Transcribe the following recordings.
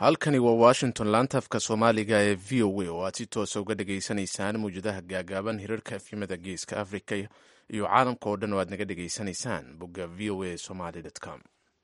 halkani waa washington laantafka soomaaliga ee v o a oo aad si toosa uga dhageysanaysaan mawjadaha gaagaaban hirarka efyimada geeska africa iyo caalamka oo dhan oo aad naga dhageysanaysaan bogga v o a somaly com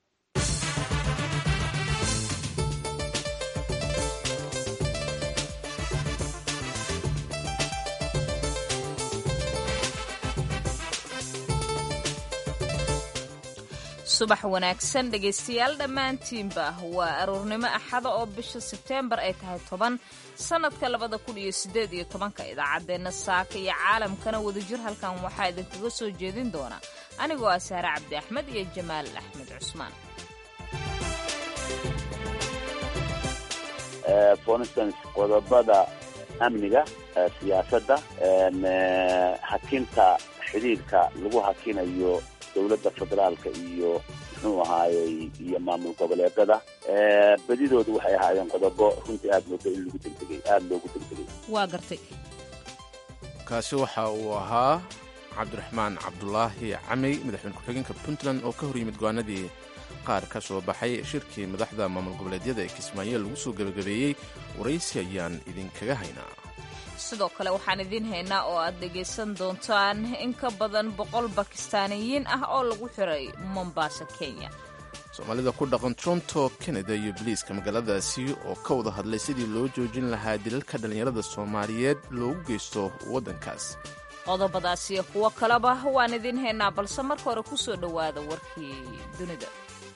subax wanaagsan dhegaystayaal dhammaantiinba waa aroornimo axada oo bisha sebteembar ay tahay toban sannadka labada kun iyo siddeed iyo tobanka idaacaddeenna saaka iyo caalamkana wadajir halkan waxaa idinkaga soo jeedin doona anigoo ah saare cabdi axmed iyo jamaal axmed cusmaan for instance qodobada amniga siyaasadda hakinta xidhiirka lagu hakinayo dowladda federaalka iyo muxuu ahaayey iyo maamul goboleedada bedidoodu waxay ahaayeen qodobo runtii aad moodo in lagu degdegay aada loogu degdegay waa gartay kaasi waxa uu ahaa cabdiraxmaan cabdulaahi camey madaxweyne ku-xigeenka puntland oo ka hor yimid go-aanadii qaar ka soo baxay shirkii madaxda maamul goboleedyada ee kismaayo lagu soo gebagabeeyey waraysi ayaan idinkaga haynaa sidoo kale waxaan idiin haynaa oo aad dhegaysan doontaan in ka badan boqol bakistaaniyiin ah oo lagu xiray mombasa kenya soomaalida ku dhaqan toronto canada iyo biliiska magaaladaasi oo ka wada hadlay sidii loo joojin lahaa dilalka dhallinyarada soomaaliyeed loogu geysto waddankaas qodobadaas iyo kuwo kaleba waan idiin haynaa balse marka hore ku soo dhowaada warkii dunida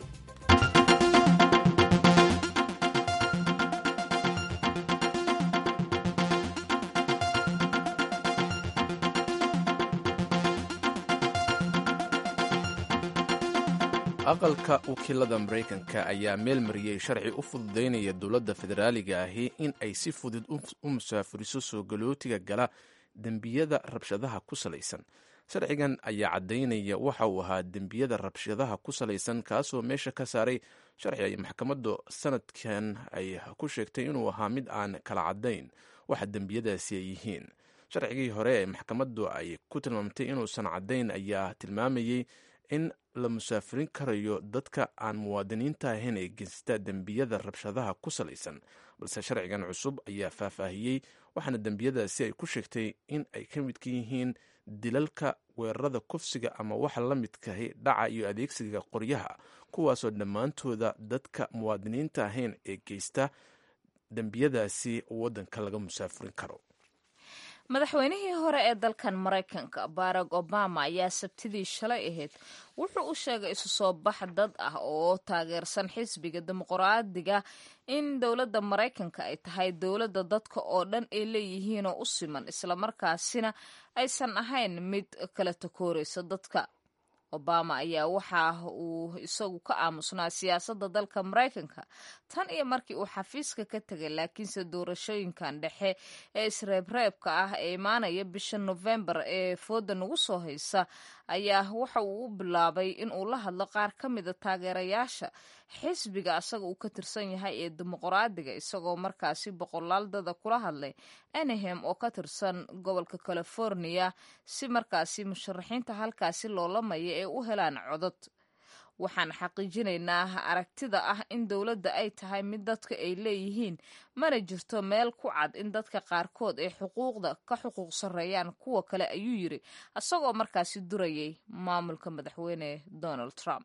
aqalka wakiilada maraykanka ayaa meel mariyey sharci u fududaynaya dowladda federaaliga ahi in ay si fudud u musaafuriso soo galootiga gala dembiyada rabshadaha ku salaysan sharcigan ayaa caddaynaya waxa uu ahaa dembiyada rabshadaha ku salaysan kaasoo meesha ka saaray sharci ay maxkamaddu sanadkan ay ku sheegtay inuu ahaa mid aan kala caddayn waxa dembiyadaasi ay yihiin sharcigii hore ee maxkamaddu ay ku tilmaamtay inuusan caddayn ayaa tilmaamayey in la musaafirin karayo dadka aan muwaadiniinta ahayn ee geysta dembiyada rabshadaha ku salaysan balse sharcigan cusub ayaa faahfaahiyey waxaana dembiyadaasi ay ku sheegtay in ay ka midka yihiin dilalka weerarada kufsiga ama waxa la midkahi dhaca iyo adeegsiga qoryaha kuwaasoo dhammaantooda dadka muwaadiniinta ahayn ee geysta dembiyadaasi waddanka laga musaafirin karo madaxweynihii hore ee dalkan maraykanka barack obama ayaa sabtidii shalay ahayd wuxuu u sheegay isu soo bax dad ah oo taageersan xisbiga dimuqraadiga in dowladda maraykanka ay tahay dowladda dadka oo dhan ay leeyihiinoo u siman islamarkaasina aysan ahayn mid kala takooraysa dadka obama ayaa waxa uu isagu ka aamusnaa siyaasadda dalka maraykanka tan iyo markii uu xafiiska ka tegay laakiinse doorashooyinkan dhexe ee isreebreebka ah ee imaanaya bisha nofembar ee fooda nagu soo haysa ayaa waxa uu u bilaabay in uu la hadlo qaar ka mida taageerayaasha xisbiga asaga uu ka tirsan yahay ee dimuqraadiga isagoo markaasi boqolaal dada kula hadlay anahem oo ka tirsan gobolka california si markaasi musharaxiinta halkaasi loolamaya ee u helaan codod waxaan xaqiijinaynaa aragtida ah in dowladda ay tahay mid dadka ay leeyihiin mana jirto meel ku cad in dadka qaarkood ay xuquuqda ka xuquuq sarreeyaan kuwa kale ayuu yiri isagoo markaasi durayay maamulka madaxweyne donald trump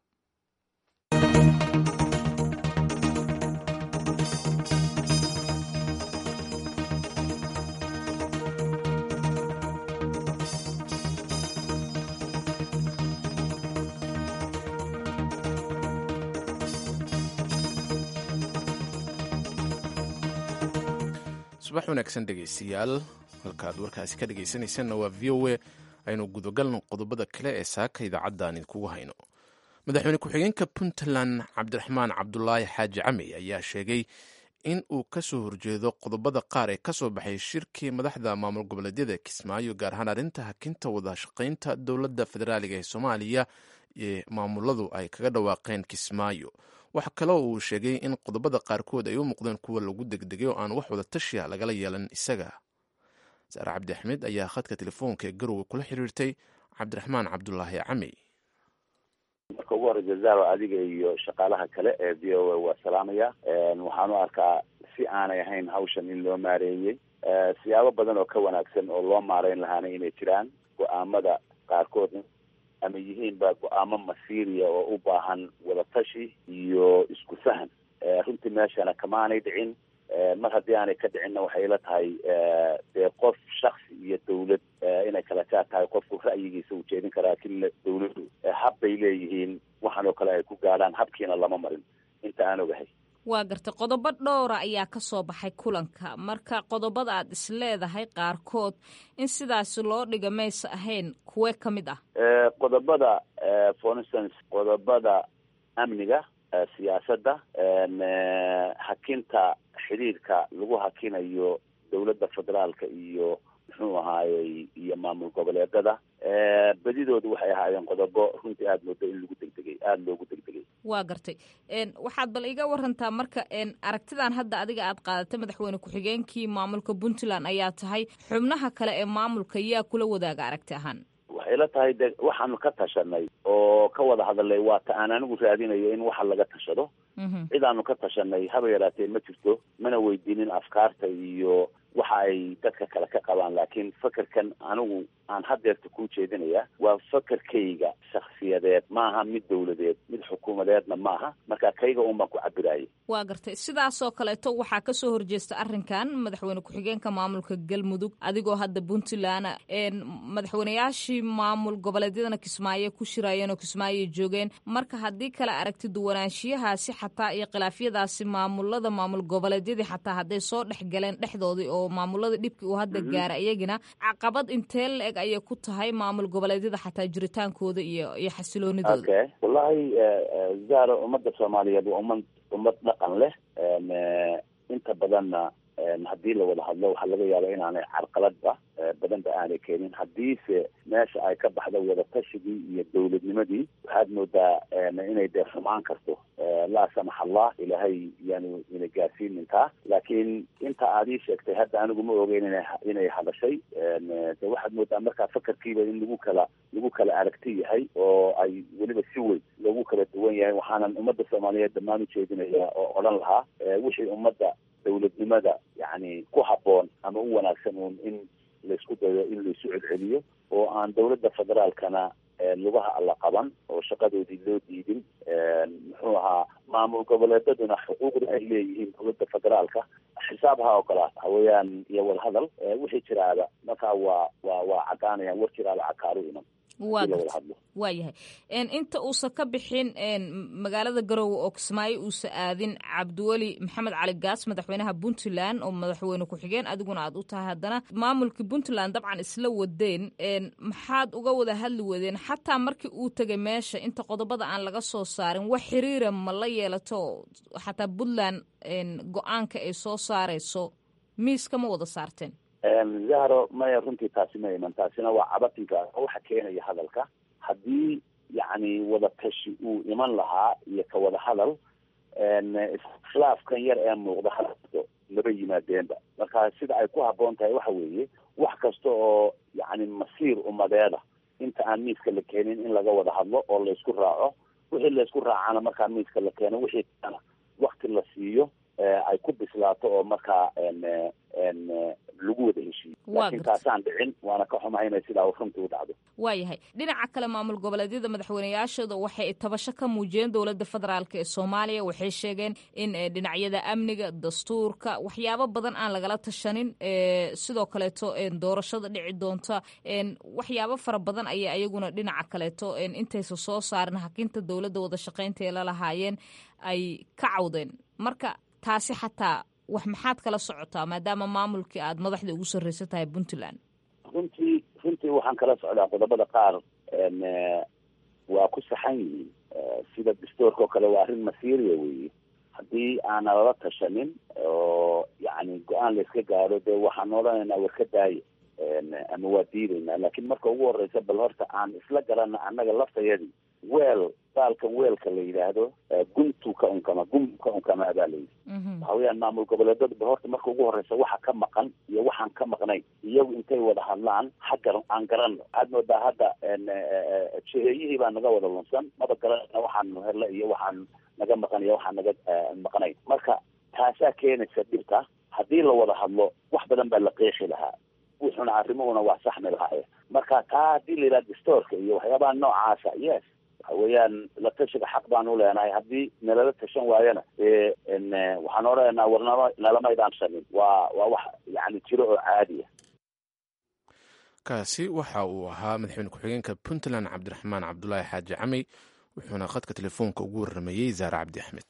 subax wanaagsan dhegaystayaal halkaad warkaasi ka dhegaysanaysanna waa v o a aynu gudagalno qodobada kale ee saaka idaacaddan idinkugu hayno madaxweyne ku-xigeenka puntland cabdiraxmaan cabdulaahi xaaji camey ayaa sheegay in uu ka soo horjeedo qodobada qaar ee ka soo baxay shirkii madaxda maamul goboleedyada kismaayo gaar ahaan arrinta hakinta wadashaqaynta dowladda federaaliga ee soomaaliya ee maamuladu ay kaga dhawaaqeen kismaayo waxa kaloo uu sheegay in qodobada qaarkood ay u muuqdeen kuwa lagu degdegay oo aan wax wada tashiya lagala yeelan isaga saare cabdi axmed ayaa khadka telefoonka ee garowe kula xiriirtay cabdiraxmaan cabdulaahi camey marka ugu horreysa zaro adiga iyo shaqaalaha kale ee v o a waa salaamaya waxaan u arkaa si aanay ahayn hawshan in loo maareeyey siyaabo badan oo ka wanaagsan oo loo maareyn lahaana inay jiraan go-aamada qaarkood ama yihiinba go-aamo masiiriya oo u baahan wadatashi iyo isku fahan runtii meeshana kamaanay dhicin mar haddii aanay ka dhicinna waxay ila tahay dee qof shaksi iyo dawlad inay kala jaa tahay qofku ra'yigiisa uu jeedin karaa lakin dawladdu hab bay leeyihiin waxaan oo kale ay ku gaadhaan habkiina lama marin inta aan ogahay waa gartay qodobo dhowra ayaa ka soo baxay kulanka marka qodobada aad is leedahay qaarkood in sidaasi loo dhiga maysa ahayn kuwee ka mid ah qodobada for instance qodobada amniga siyaasadda hakinta xidhiirka lagu hakinayo dawladda federaalka iyo muxuu ahaayey iyo maamul goboleedada bedidoodu waxay ahaayeen qodobo runtii aada moodo in lagu degdegay aada loogu degdegay waa gartay waxaad bal iga warantaa marka aragtidan hadda adiga aad qaadatay madaxweyne ku-xigeenkii maamulka puntland ayaa tahay xubnaha kale ee maamulka yaa kula wadaaga aragti ahaan waxay la tahay de waxaanu ka tashanay oo ka wada hadalay waa ta aan anigu raadinayo in waxa laga tashado cid aanu ka tashanay haba yaraatee ma jirto mana weydiinin afkaarta iyo waxa ay dadka kale ka qabaan laakiin fakerkan anigu aan hadeerta kuu jeedinaya waa fakerkayga shaksiyadeed maaha mid dawladeed mid xukuumadeedna maaha marka kayga un baan ku cabirayay waa gartay sidaasoo kaleeto waxaa kasoo horjeesta arrinkan madaxweyne ku-xigeenka maamulka galmudug adigoo hadda puntland madaxweyneyaashii maamul goboleedyadana kismaayo ku shiraayeen oo kismaayoy joogeen marka haddii kale aragti duwanaanshiyahaasi xataa iyo khilaafyadaasi maamulada maamul goboleedyadii xataa hadday soo dhex galeen dhexdoodii oo maamulada dhibkii uu hadda gaara iyagina caqabad intee la eg ayay ku tahay maamul goboleedyada xataa jiritaankooda iyo iyo xasiloonidooda okay wallahi zaro ummadda soomaaliyeed waa ummad ummad dhaqan leh inta badanna haddii la wada hadlo waxaa laga yaaba inaanay carqaladba badanba aanay keenin haddiise meesha ay ka baxdo wadatashigii iyo dawladnimadii waxaad moodaa inay dee xumaan karto laa samax allah ilaahay yaanu ina gaarsiinin taa laakiin inta aad ii sheegtay hadda anigu ma ogeyn ina inay hadashay de waxaad moodaa markaa fakarkiiba in lagu kala lagu kala aragti yahay oo ay weliba si weyn loogu kala duwan yahay waxaanan ummadda soomaaliyeed dhammaan ujeedinaya oo odhan lahaa wixii ummadda dawladnimada yani ku habboon ama u wanaagsan uun in laysku dayo in laysu celceliyo oo aan dawladda federaalkana lugaha alla qaban oo shaqadoodii loo diidin muxuu ahaa maamul goboleedaduna xuquuqda ay leeyihiin dawladda federaalka xisaab ha ogolaata haweyaan iyo wadahadal wixii jiraaba markaa waa waa waa cadaanayaan war jiraaba cakaaru iman waa waa yahay inta uusan ka bixin magaalada garowe oo kismaayo uusa aadin cabdiweli maxamed cali gaas madaxweynaha puntland oo madaxweyne ku-xigeen adiguna aad u tahay haddana maamulkii puntland dabcan isla wadeen maxaad uga wada hadli wadeen xataa markii uu tegay meesha inta qodobada aan laga soo saarin wax xiriira ma la yeelato xataa puntland go-aanka ay soo saareyso miiska ma wada saarteen zahro maya runtii taasi ma iman taasina waa cabatinka waxa keenaya hadalka haddii yacni wadatashi uu iman lahaa iyo ka wada hadal iskhilaafkan yar ee muuqda hadalto laba yimaadeenba marka sida ay ku habboon tahay waxa weeye wax kasta oo yacni masiir umadeeda inta aan miiska la keenin in laga wada hadlo oo laysku raaco wixii laysku raacana markaa miiska la keeno wixii kana wakti la siiyo ay ku bislaato oo markaa lagu wada heshiiyo laakiin taasaan dhicin waana ka xumahay inay sidaa runtii u dhacdo waayahay dhinaca kale maamul goboleedyada madaxweyneyaashooda waxay tabasho ka muujiyeen dowladda federaalk ee soomaaliya waxay sheegeen in dhinacyada amniga dastuurka waxyaabo badan aan lagala tashanin sidoo kaleeto doorashada dhici doonta waxyaabo fara badan ayay ayaguna dhinaca kaleeto intaysa soo saarin hakinta dowladda wada shaqaynta ee lalahaayeen ay ka cawdeen marka taasi xataa wax maxaad kala socotaa maadaama maamulkii aada madaxda ugu sarreysan tahay puntland runtii runtii waxaan kala socdaa qodobada qaar waa ku saxan yihiin sida dastoorka oo kale waa arrin masiiriya weeye haddii aana lala tashanin oo yacni go-aan layska gaaro dee waxaan odhanaynaa war ka daaya ama waa diidaynaa laakiin marka ugu horeysa bal horta aan isla garana annaga laftayadii weel baalkan weelka la yidhaahdo guntu ka unkama gum ka unkamaa baa layidhi waxa weeyaan maamul goboleedada horta marka ugu horeysa waxa ka maqan iyo waxaan ka maqnayn iyagu intay wada hadlaan haggar aan garanno waxaad moodaa hadda jiheeyihii baa naga wada lunsan maba garanayna waxaan hele iyo waxaan naga maqan iyo waxaan naga maqnayn marka taasaa keenaysa dhibta haddii la wada hadlo wax badan baa la qeexi lahaa wuxuna arrimuhuna waa saxmi lahaaye marka taa haddii la yidhaha distoorka iyo waxyaabaha noocaasa yes waxa weeyaan la tashiga xaq baan u leenahay haddii nalala tashan waayana dee waxaan odhanaynaa war nala nalamaydaan sanin waa waa wax yani jiro oo caadiya kaasi waxa uu ahaa madaxweyne ku-xigeenka puntland cabdiraxmaan cabdulaahi xaaji camey wuxuuna khadka telefoonka ugu warramayey zaare cabdi axmed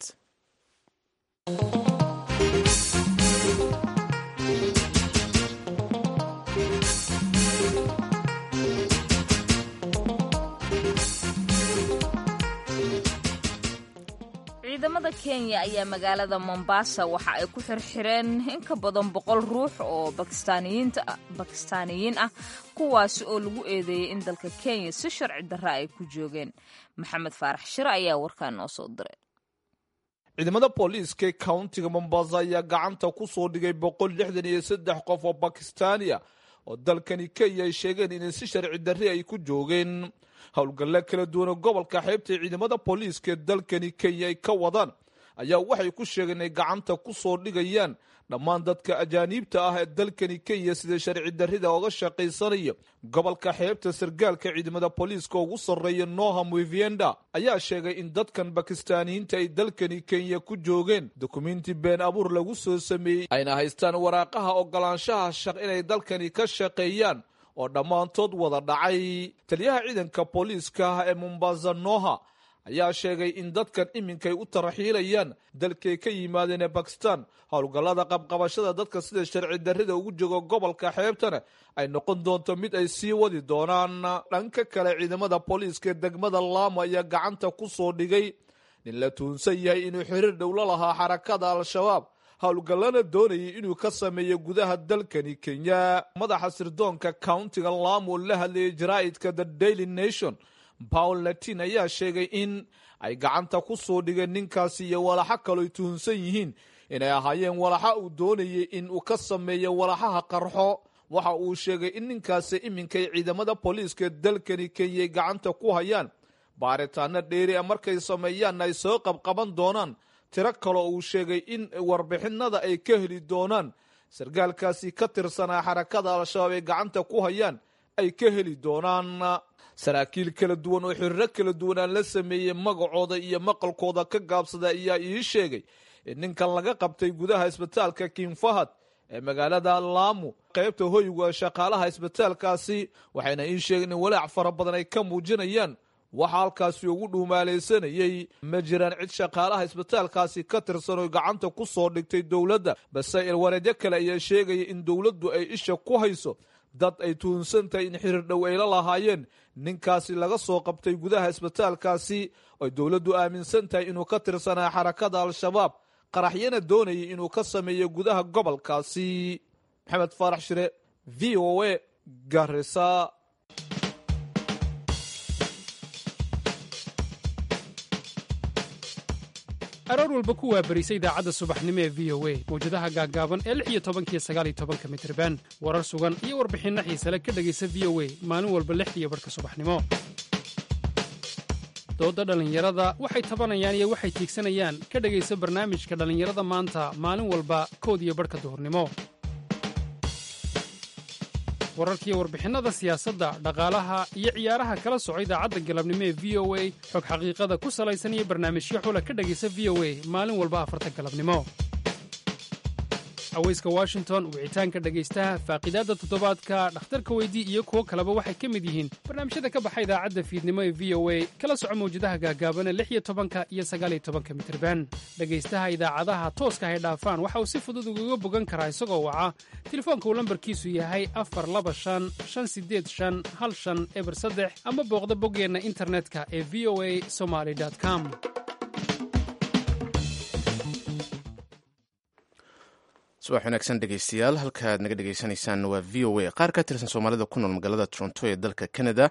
ciidamada kenya ayaa magaalada mombasa waxa ay ku xirxireen in ka badan boqol ruux oo bakistaaniyiin ah kuwaasi oo lagu eedeeyey in dalka kenya si sharci darra ay ku joogeen maxamed faarax shire ayaa warkaa noo soo diray ciidamada booliiska countiga mombasa ayaa gacanta ku soo dhigay boqol lixdan iyo saddex qof oo bakistaaniya oo dalkani kenya ay sheegeen inay si sharci darri ay ku joogeen howlgalle kala duwan oo gobolka xeybta ee ciidamada booliiska ee dalkani kenya ay ka wadaan ayaa waxay ku sheegeen inay gacanta ku soo dhigayaan dhammaan dadka ajaaniibta ah ee dalkani kenya sida sharci darrida oga shaqaysanaya gobolka xeebta sargaalka ciidamada booliiska ugu sarreeya noham wivienda ayaa sheegay in dadkan bakistaaniyiinta ay dalkani kenya ku joogeen dukumenti been abuur lagu soo sameeyey ayna haystaan waraaqaha ogolaanshaha shaq inay dalkani ka shaqeeyaan oo dhammaantood wada dhacay taliyaha ciidanka booliiska ah ee mombasa noha ayaa sheegay in dadkan iminkay u tarxiilayaan dalkay ka yimaadeen ee bakistan howlgallada qabqabashada dadka sida sharci darrida ugu joogo gobolka xeebtana ay noqon doonto mid ay sii wadi doonaan dhanka kale ciidamada booliiska ee degmada laamo ayaa gacanta ku soo dhigay nin la tuunsan yahay inuu xiriir dhowlo lahaa xarakada al-shabaab howlgallana doonayay inuu ka sameeyo gudaha dalkani kenya madaxa sirdoonka countiga laamo la hadlayay jaraa'idka the daily nation paul latin ayaa sheegay in ay gacanta ku soo dhigeen ninkaasi iyo walaxo kaloy tuhunsan yihiin inay ahaayeen walaxa uu doonayay in uu ka sameeyo walaxaha qarxo waxa uu sheegay in ninkaasi iminkay ciidamada booliiska dalkani kenyay gacanta ku hayaan baaritaano dheeri a markay sameeyaanna ay soo qabqaban doonaan tiro kaloo uu sheegay in warbixinada ay ka heli doonaan sargaalkaasi ka tirsanaa xarakada al-shabaab ay gacanta ku hayaan ay ka heli doonaan saraakiil kala duwan oo xiriiro kala duwan aan la sameeyey magacooda iyo maqalkooda ka gaabsada ayaa ii sheegay in ninkan laga qabtay gudaha isbitaalka king fahad ee magaalada laamu qaybta hoyga shaqaalaha isbitaalkaasi waxayna ii sheegeen in walaac fara badan ay ka muujinayaan waxaa halkaasi ugu dhuumaalaysanayey ma jiraan cid shaqaalaha isbitaalkaasi ka tirsan oo gacanta ku soo dhigtay dowladda balse ilwareedyo kale ayaa sheegaya in dowladdu ay isha ku hayso dad ay tuhunsan tahay in xiriir dhow ay la lahaayeen ninkaasi laga soo qabtay gudaha isbitaalkaasi oy dowladdu aaminsan tahay inuu ka tirsanaa xarakada al-shabaab qaraxyana doonayay inuu ka sameeyo gudaha gobolkaasi maxamed faarax shire v o a garisa aroor walba ku waabarisa idaacadda subaxnimo ee v o a mawjadaha gaaggaaban ee lix iyo tobankiyo sagaal iyo tobanka mitriban warar sugan iyo warbixinno xiisale ka dhegaysa v o a maalin walba lixdiiyo barhka subaxnimo doodda dhallinyarada waxay tabanayaan iyo waxay tiigsanayaan ka dhegaysa barnaamijka dhallinyarada maanta maalin walba kood iyo barhka duhurnimo wararkiiyo warbixinnada siyaasadda dhaqaalaha iyo ciyaaraha kala soco idaacadda galabnimo ee v o a xog xaqiiqada ku salaysan iyo barnaamijyo xula ka dhegaysa v o a maalin walba afarta galabnimo haweyska washington wicitaanka dhegaystaha faaqiidaadda toddobaadka dhakhtarka weydii iyo kuwo kaleba waxay ka mid yihiin barnaamijyada ka baxa idaacadda fiidnimo ee v o a kala soco mawjadaha gaagaabana lix iyo tobanka iyo sagaaliyo tobanka mitirban dhegaystaha idaacadaha tooska hay dhaafaan waxa uu si fudud ugaga bogan karaa isagoo waca telefoonka uu lambarkiisu yahay afar laba shan shan sideed shan hal shan eber saddex ama booqda boggeenna internetka ee v o a somaly com subax wanaagsan dhegeystayaal halkaaad naga dhegeysanaysaan waa v o a qaar ka tirsan soomaalida ku nool magaalada toronto ee dalka canada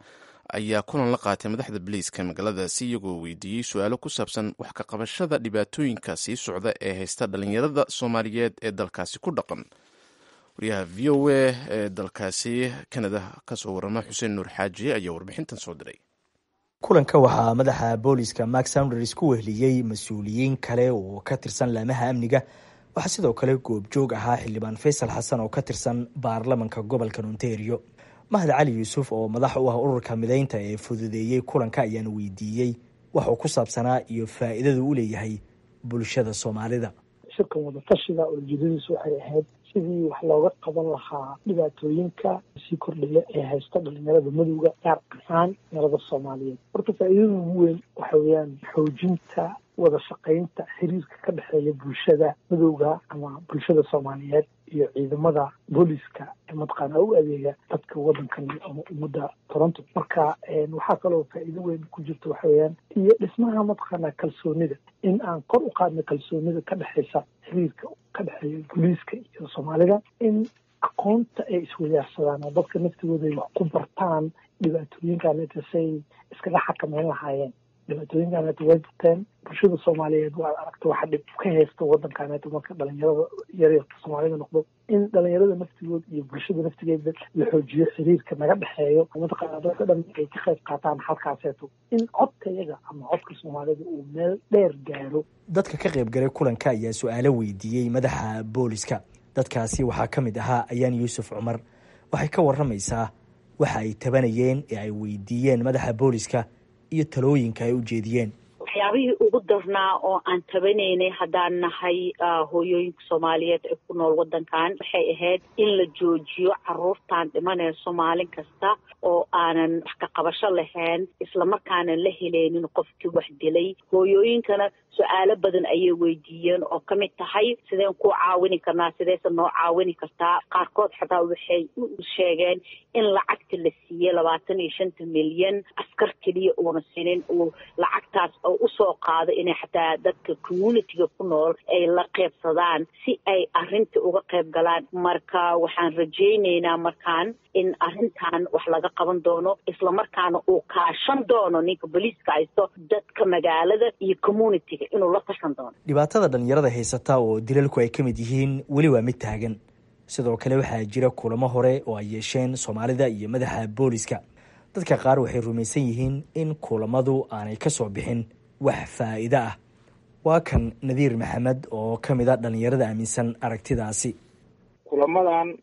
ayaa kulan la qaatay madaxda boliiska magaaladaasi iyagoo weydiiyey su-aalo ku saabsan wax ka qabashada dhibaatooyinka sii socda ee haysta dhalinyarada soomaaliyeed ee dalkaasi ku dhaqan wariyaha v o a ee dalkaasi kanada kasoo warama xuseen nuur xaaji ayaa warbixintan soo diray kulanka waxaa madaxa booliska mark sounders ku wehliyey mas-uuliyiin kale oo ka tirsan laamaha amniga waxaa sidoo kale goobjoog ahaa xildhibaan faysal xasan oo ka tirsan baarlamanka gobolka ontario mahad cali yuusuf oo madax u ah ururka mideynta ee fududeeyey kulanka ayaana weydiiyey waxuu ku saabsanaa iyo faa'iidadu u leeyahay bulshada soomaalida shirkan wadatashiga ujeedadiisu waxay ahayd sidii wax looga qaban lahaa dhibaatooyinka sii kordhaya ee haysta dhalinyarada madowga gaar ahaan dhalinyarada soomaaliyeed horta faa'iidada ugu weyn waxa weeyaan xoojinta wada shaqaynta xiriirka ka dhexeeya bulshada madowga ama bulshada soomaaliyeed iyo ciidamada booliska ee mataqaana u adeega dadka wadankan ama ummadda toronto marka waxaa kaloo faa'iido weyn ku jirta waxa weeyaan iyo dhismaha mataqaana kalsoonida in aan kor u qaadno kalsoonida ka dhexeysa xiriirka ka dhexeeya booliiska iyo soomaalida in aqoonta ay iswadaarsadaan oo dadka naftigooda ay wax ku bartaan dhibaatooyinkaneta say iskaga xakameyn lahaayeen dhibaatooyinkaaneta way bateen bulshada soomaaliyeed waa aragta waxa dhib ka haysta wadankaaneta marka dhalinyarada yaryarka soomaalida noqdo in dhalinyarada naftigood iyo bulshada naftigeeda la xoojiyo xiriirka naga dhexeeyo mataqaana dadka dhan ay ka qayb qaataan halkaaseeto in codka yaga ama codka soomaalida uu meel dheer gaaro dadka ka qayb galay kulanka ayaa su-aalo weydiiyey madaxa booliska dadkaasi waxaa ka mid ahaa ayaan yuusuf cumar waxay ka waramaysaa waxa ay tabanayeen ee ay weydiiyeen madaxa booliska iyo talooyinka ay u jeediyeen waxyaabihii ugu darnaa oo aan tabanaynay haddaan nahay hooyooyinka soomaaliyeed ee ku nool waddankan waxay ahayd in la joojiyo caruurtan dhimanayso maalin kasta oo aanan wax ka qabasho lahayn islamarkaana la helaynin qofkii wax dilay hooyooyinkana su-aalo badan ayay weydiiyeen oo ka mid tahay sideen ku caawini karnaa sideyse noo caawini kartaa qaarkood xataa waxay u sheegeen in lacagta la siiyey labaatan iyo shanta milyan askar keliya uuna sinin uu lacagtaas oo usoo qaado inay xataa dadka communitiga ku nool ay la qeybsadaan si ay arrinta uga qayb galaan marka waxaan rajaynaynaa markaan in arrintan wax laga qaban doono islamarkaana uu kaashan doono ninka boliiska haysto dadka magaalada iyo communitiga inuu la tashan doono dhibaatada dhalinyarada haysata oo dilalku ay ka mid yihiin weli waa mid taagan sidoo kale waxaa jira kulamo hore oo ay yeesheen soomaalida iyo madaxa booliska dadka qaar waxay rumaysan yihiin in kulamadu aanay ka soo bixin wax faa'iido ah waa kan nadiir maxamed oo ka mid a dhalinyarada aaminsan aragtidaasi kulamadan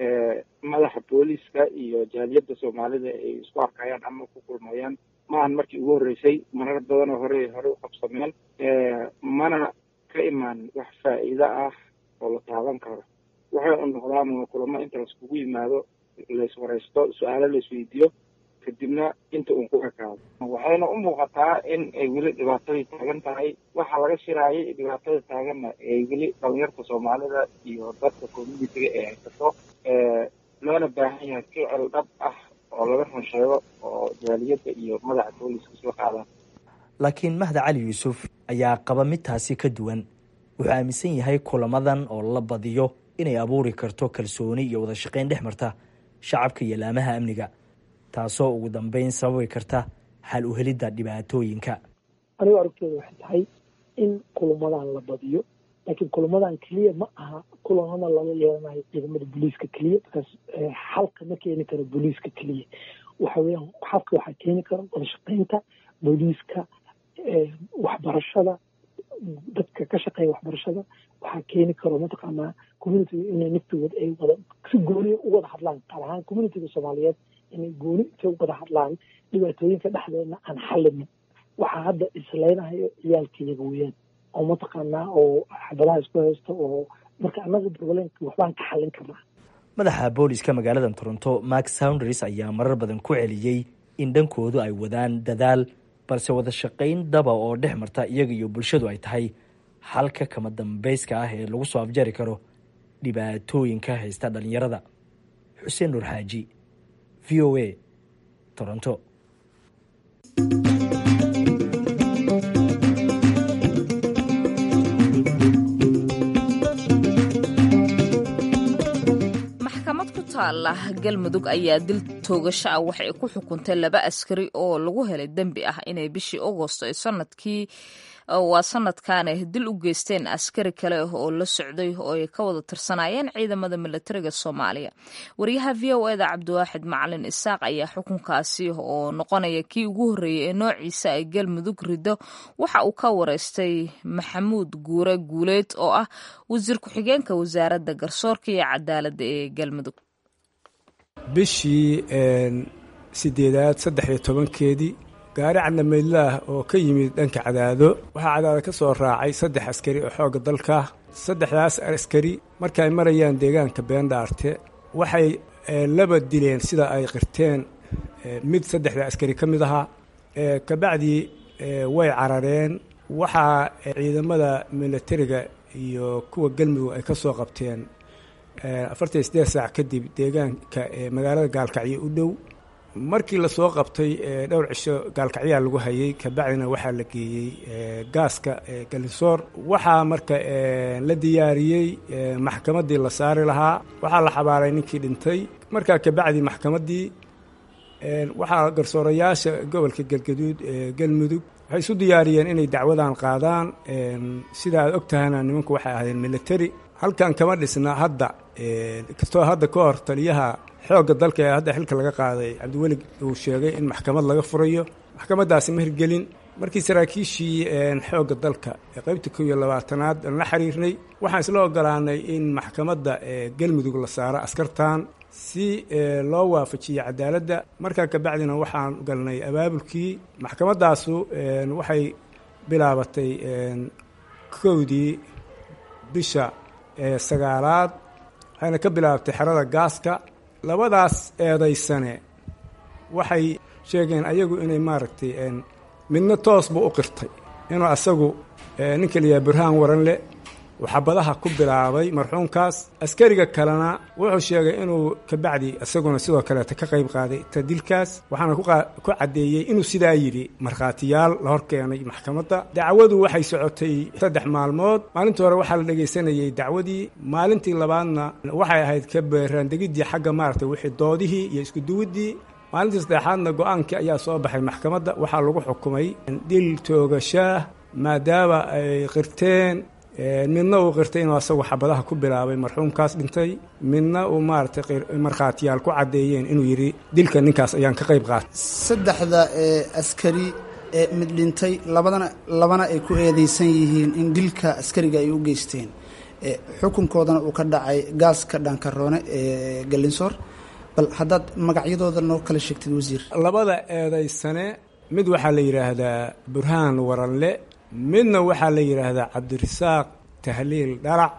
madaxa booliska iyo jaaliyadda soomaalida ay isku arkayaan ama ku kulmayaan maahan markii ugu horreysay marar badanoo hore hore u qabsameen mana ka imaan wax faa'iido ah oo la taaban karo waxay u noqdaan kulamo inta laiskugu yimaado laiswaraysto su-aalo laisweydiiyo kadibna inta uun ku ekaado waxayna u muuqataa in ay weli dhibaatadii taagan tahay waxaa laga shiraayay dhibaatada taaganna ay weli dhalinyarta soomaalida iyo dadka communitiga ee haysato loona baahan yahay ficil dhab ah oo laga run sheego oo jaaliyadda iyo madaxa booliska soo qaadaan laakiin mahda cali yuusuf ayaa qaba midtaasi ka duwan wuxuu aaminsan yahay kulamadan oo la badiyo inay abuuri karto kalsooni iyo wada shaqayn dhex marta shacabka iyo laamaha amniga taasoo ugu dambeyn sababi karta xal u helidda dhibaatooyinka anigu aragtooda waxay tahay in kulamadan la badiyo laakiin kulamadan keliya ma aha kulamada lala yeelanayo ciidamada booliiska keliya markaas xalka ma keeni karo booliiska keliya waxa weeyaan xalka waxaa keeni kara wada shaqaynta booliiska waxbarashada dadka ka shaqeeya waxbarashada waxaa keeni karo mataqaanaa communitiga inay naftigood ay wada si gooniya u wada hadlaan qaar ahaan communitiga soomaaliyeed inay gooni intay u wada hadlaan dhibaatooyinka dhexdeedna aan xallinin waxaa hadda isleynahayo ciyaalkayaga weeyaan oo mataqaanaa oo xabadaha isku haysta oo marka annaga problemka waxbaan ka xallin karnaa madaxa booliska magaalada toronto mark sounders ayaa marar badan ku celiyey in dhankoodu ay wadaan dadaal balse wada shaqayn daba oo dhex marta iyaga iyo bulshadu ay tahay xalka kama dambeyska ah ee lagu soo afjari karo dhibaatooyinka haysta dhalinyarada xuseen nuur xaaji v o a toronto taala galmudug ayaa dil toogasho ah waxay ku xukuntay laba askari oo lagu helay dembi ah inay bishii agosto ee sanadkii waa sanadkaane dil u geysteen askari kale oo la socday oo ay ka wada tirsanayeen ciidamada milatariga soomaaliya wariyaha v o eda cabdiwaaxid macalin isaaq ayaa xukunkaasi oo noqonaya kii ugu horreeyey ee noociisa ay galmudug rido waxa uu ka wareystay maxamuud guure guuleed oo ah wasiir ku-xigeenka wasaaradda garsoorka iyo cadaaladda ee galmudug bishii sideedaad saddex iyo tobankeedii gaari cadnamaydlaah oo ka yimid dhanka cadaado waxaa cadaado ka soo raacay saddex askari oo xoogga dalka saddexdaas askari markaay marayaan deegaanka beendhaarte waxay laba dileen sida ay qirteen mid saddexda askari ka mid ahaa kabacdii way carareen waxaa ciidamada milatariga iyo kuwa galmudug ay ka soo qabteen afartan iyo siddeed saac kadib deegaanka magaalada gaalkacyo u dhow markii lasoo qabtay dhowr cisho gaalkacyaa lagu hayay kabacdina waxaa la geeyey gaaska galinsoor waxaa marka la diyaariyey maxkamaddii la saari lahaa waxaa la xabaaray ninkii dhintay markaa kabacdi maxkamaddii waxaa garsoorayaasha gobolka galgaduud ee galmudug waxay isu diyaariyeen inay dacwadan qaadaan sida aad og tahana nimanku waxay ahaydeen military halkan kama dhisna hadda kastoo hadda ka hor taliyaha xoogga dalka ee hadda xilka laga qaaday cabdiweli uu sheegay in maxkamad laga furayo maxkamaddaasi ma hirgelin markii saraakiishii xoogga dalka ee qaybta kow iyo labaatanaad aan la xiriirnay waxaan isla ogolaanay in maxkamadda galmudug la saaro askartan si loo waafajiyo cadaaladda markaa kabacdina waxaan galnay abaabulkii maxkamaddaasu waxay bilaabatay kowdii bisha sagaalaad waxayna ka bilaabatay xerada gaaska labadaas eedaysane waxay sheegeen ayagu inay maaragtay midna toos buu u qirtay inuu asagu ninka layaha burhaan waranle uu xabadaha ku bilaabay marxuumkaas askariga kalena wuxuu sheegay inuu kabacdi isaguna sidoo kaleeta ka qayb qaaday tadilkaas waxaana ku caddeeyey inuu sidaa yidhi markhaatiyaal la hor keenay maxkamadda dacwadu waxay socotay saddex maalmood maalintii hore waxaa la dhegaysanayey dacwadii maalintii labaadna waxay ahayd ka beeraandegiddii xagga maaragtay wixii doodihii iyo iskuduwiddii maalintii saddexaadna go-aankii ayaa soo baxay maxkamadda waxaa lagu xukumay dil toogashaah maadaama ay qirteen midna uu qirtay inuu asagu xabadaha ku bilaabay marxuumkaas dhintay midna uu maaragtay markhaatiyaal ku caddeeyeen inuu yidhi dilka ninkaas ayaan ka qayb qaatay saddexda askari ee mid dhintay labadana labana ay ku eedeysan yihiin in dilka askariga ay u geysteen xukunkoodana uu ka dhacay gaaska dhaankaroone ee galinsoor bal haddaad magacyadooda noo kala sheegtid wasiir labada eedaysane mid waxaa la yidhaahdaa burhaan waranle midna waxaa la yidhaahdaa cabdirasaaq tahliil dharac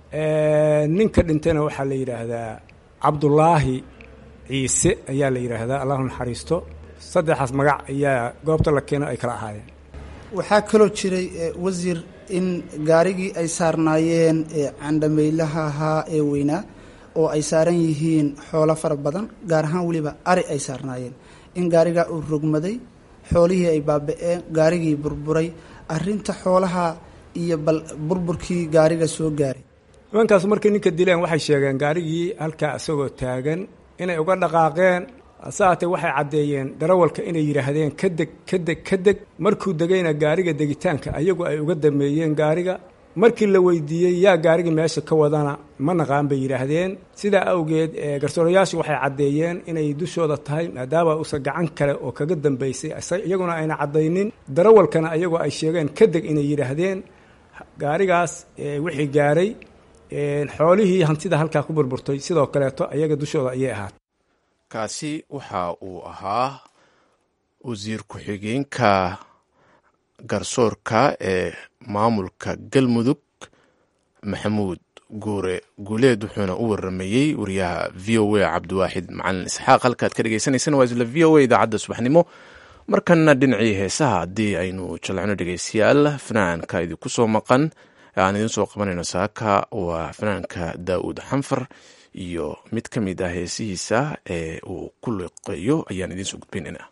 ninka dhintayna waxaa la yidhaahdaa cabdulaahi ciise ayaa la yidhaahdaa allahu naxariisto saddexaas magac ayaa goobta la keeno ay kala ahaayeen waxaa kaloo jiray wasiir in gaarigii ay saarnaayeen candhamaylaha ahaa ee weynaa oo ay saaran yihiin xoolo fara badan gaar ahaan weliba ari ay saarnaayeen in gaarigaa uu rogmaday xoolihii ay baaba-een gaarigii burburay arrinta xoolaha iyo bal burburkii gaariga soo gaaray nimankaas markay ninka dileen waxay sheegeen gaarigii halkaa isagoo taagan inay uga dhaqaaqeen hase haatee waxay caddeeyeen darawalka inay yidhaahdeen ka deg ka deg ka deg markuu degayna gaariga degitaanka ayagu ay uga dameeyeen gaariga markii la weydiiyey yaa gaarigii meesha ka wadana ma naqaan bay yidhaahdeen sidaa awgeed garsoorayaashu waxay caddeeyeen inay dushooda tahay maadaama uusan gacan kale oo kaga dambaysay iyaguna ayna caddaynin darawalkana ayagoo ay sheegeen ka deg inay yidhaahdeen gaarigaas wixii gaaray xoolihii hantida halkaa ku burburtay sidoo kaleeto ayaga dushooda ayay ahaat kaasi waxa uu ahaa wasiir ku-xigeenka garsoorka ee maamulka galmudug maxamuud guure guuleed wuxuuna u waramayey wariyaha v o a cabdiwaaxid macalin isxaaq halkaad ka dhegeysaneysaan waa isla v o a idaacadda subaxnimo markana dhinacii heesaha haddii aynu jalcino dhegeystayaal fanaanka idinku soo maqan aan idiin soo qabanayno saaka waa fanaanka daa'uud xanfar iyo mid ka mid ah heesihiisa ee uu ku liqeeyo ayaan idiin soo gudbaynayna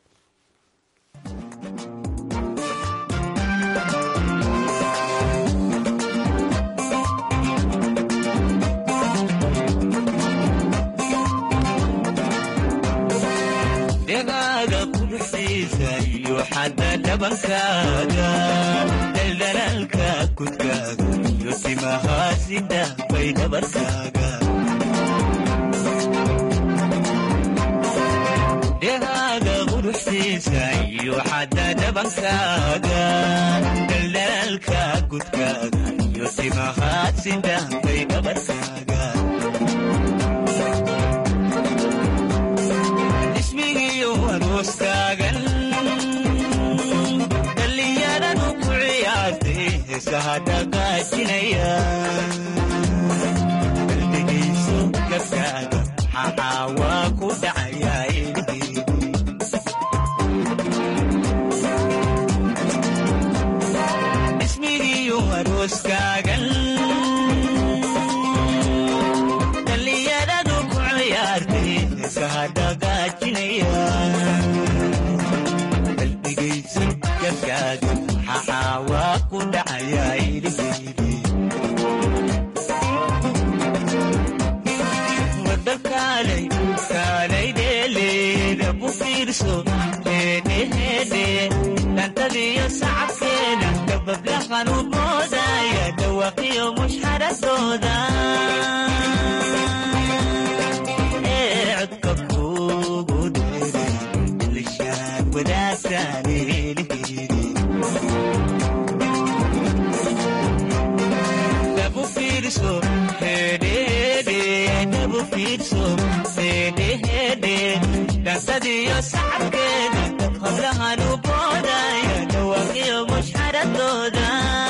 dhabankaaga daldalaalka kudkaaga iyo timahaasida bay dhabarkaaga dhehaaga quruxsiisa iyo xadda dhabankaaga daldalaalka kudkaaga iyo timahaasida bay dhabarkaaga ismigiyo arooskaagan dhallinyaradu ku ciyaartay heesaha dhaqaajinaya qalbigayso gabkaaga maxaa waa ku dhacayaa ismigiyo arooskaagan dhallinyaradu ku ciyaartay heesaha dhaqaajinaya qalbigayso gabkaaga maxaa waa ku dhacayaa iliheydi wadakaalay kaalay dheeleeda ku fiirso heedheheedhe dhantadiyo sacabkeeda dabablahan u moodaya dhawaqiyo mushxaradooda ee codka kugu dheeray ilishaan wadaagtaan eeliheydi dabu fiirso hedhede dabu fiirso hedhehede dhansadiyo sacabkeeda hablahan u boodaya dhawaqiyo mushxaradooda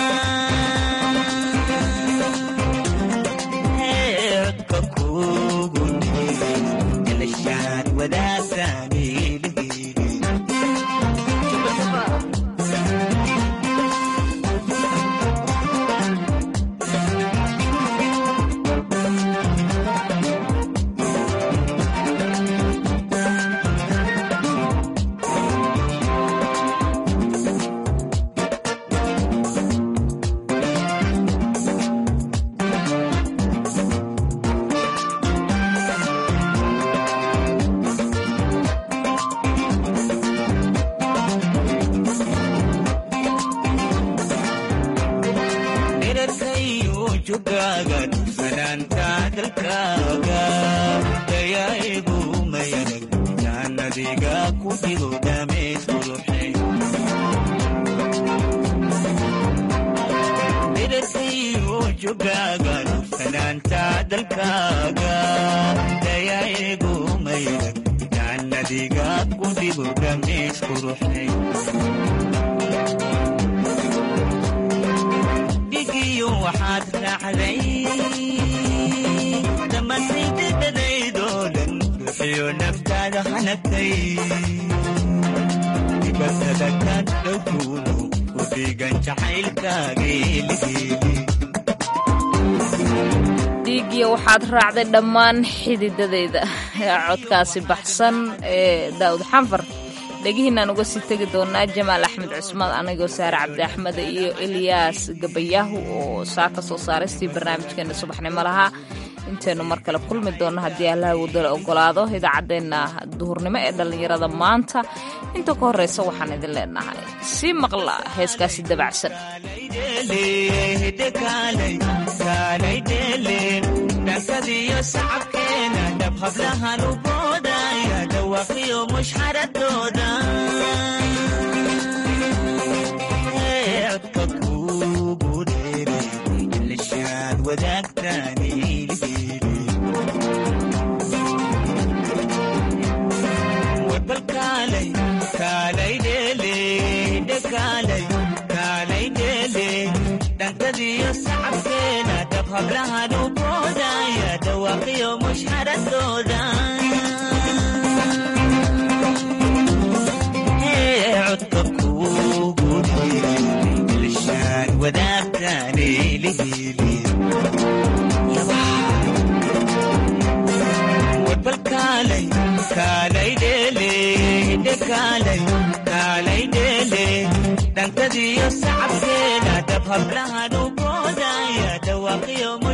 codka kugu dheeray ilishaan wadaagtaan eeliheydi dherarkayo jogaaga fanaanta dalkaaga dayaigu mayanag jaannadiga ku jiro dhameys quruxay dherarkayo jogaaga fanaanta dalkaaga dayaigu mayanag jaannadiga ku jiro dhameys quruxay dhigiyo waxaad raacday dhammaantaydadadaydoo dhan ruuxiyo naftaada hanagtay dibatada ka dhowkuuno ku dhiigan jacaylkaageeligeeli dhiiggiya waxaad raacday dhammaan xididadeyda codkaasi baxsan ee daawud xanfar dhegihiinaan uga sii tegi doonaa jamaal axmed cusmaan anigoo saare cabdi axmed iyo eliyaas gabayaahu oo saa ka soo saaristii barnaamijkeena subaxnimo lahaa intaynu mar kale kulmi doonno haddii allaha wadala ogolaado idaacaddeenna duhurnimo ee dhallinyarada maanta inta ka horreysa waxaan idin leenahay sii maqla heeskaasi dabacsan dhankadiyo sacabkeena dhab hablahan u boodaya dhawaqiyo mushxaradooda codka kugu dheeray ilishaad wadaagtaan iliheydi warbal kaalay kaalay dheele dhekaalay kaalay dheele dhankadiyo sacabkeena dhab hablahan u boodaya dhawaaqiyo mushxaradooda codka kugu dheeray ilishaan wadaagtaan iliheydi warbal kaalay kaalay dheele dhekaalay kaalay dheele dhankadiyo sacabkeena dhab hablahan u boodaya dhawaaqiyo